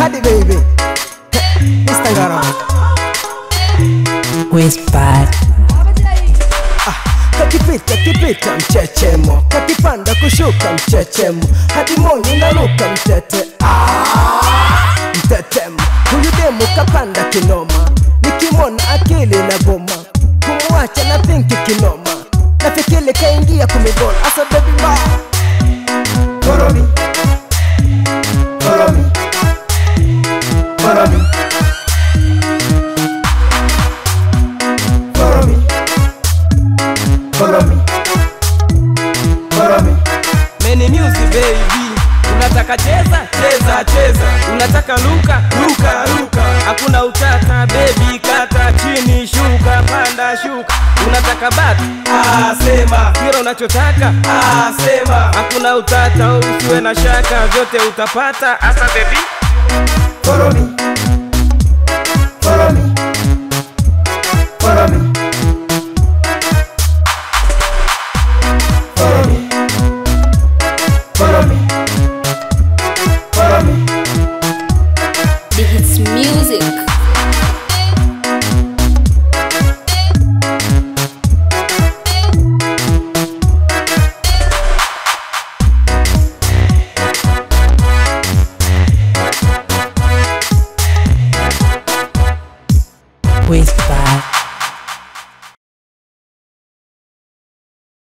hadi baby Instagram Whisper. kakipita kipita mchechemo kakipanda kushuka mchechemo hadi moni naruka mtete Ah, mtetemo huyu demu kapanda kinoma nikimwona akili na goma kumwacha na thinki kinoma nafikiri kaingia kumigona asa baby ma Follow me Follow me Follow me Follow me Follow me Follow me Many music baby unataka cheza cheza cheza unataka luka luka luka hakuna utata baby kata chini shuka panda shuka unataka batu asema kila unachotaka asema hakuna utata usiwe na shaka vyote utapata asa baby Follow me Follow me Follow me